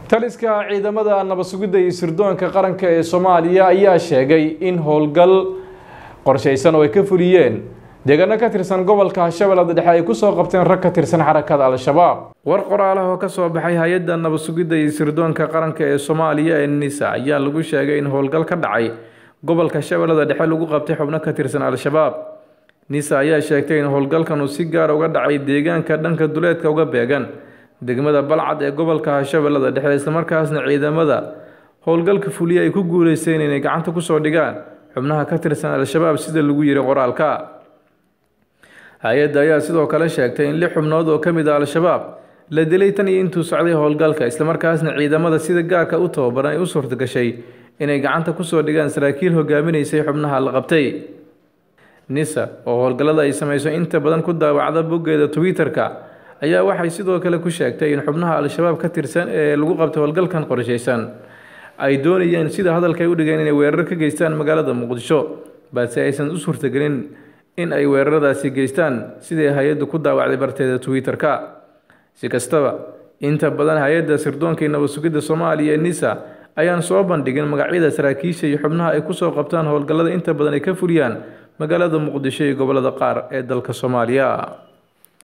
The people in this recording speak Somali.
taliska ciidamada nabad sugidda iyo sirdoonka qaranka ee soomaaliya ayaa sheegay in howlgal qorshaysan oo ay ka fuliyeen deegaano ka tirsan gobolka shabeellada dhexe ay kusoo qabteen rag ka tirsan xarakada al-shabaab war qoraalaha oo kasoo baxay hay-adda nabad sugidda iyo sirdoonka qaranka ee soomaaliya ee nisa ayaa lagu sheegay in howlgal ka dhacay gobolka shabeellada dhexe lagu qabtay xubno ka tirsan al-shabaab nisa ayaa sheegtay in howlgalkan uu si gaar uga dhacay deegaanka dhanka duleedka uga beegan degmada balcad ee gobolka shabeellada dhexe islamarkaasna ciidamada howlgalka fuliya ay ku guuleysteen inay gacanta kusoo dhigaan xubnaha ka tirsan al-shabaab sida lagu yiri qoraalka hay-adda ayaa sidoo kale sheegtay in lix xubnood oo ka mid a al-shabaab la dilay tan iyo intuu socday howlgalka islamarkaasna ciidamada sida gaarka u tababaran ay u suurtagashay inay gacanta kusoo dhigaan saraakiil hogaaminaysay xubnaha la qabtay nisa oo howlgallada ay samayso inta badan ku daawacda boggeeda twitter-ka ayaa waxay sidoo kale ku sheegtay in xubnaha al-shabaab ka tirsan ee lagu qabtay howlgalkan qorshaysan ay doonayeen sida hadalka ay u dhigeen inay weerar ka geystaan magaalada muqdisho balse aysan u suurtagelin in ay weeraradaasi geystaan sidai hay-addu ku daawacday barteeda twitter-ka si kastaba inta badan hay-adda sirdoonka iyo nabad sugidda soomaaliya ee nisa ayaan soo bandhigin magacyada saraakiisha iyo xubnaha ay kusoo qabtaan howlgallada inta badan ay ka fuliyaan magaalada muqdisho iyo gobollada qaar ee dalka soomaaliya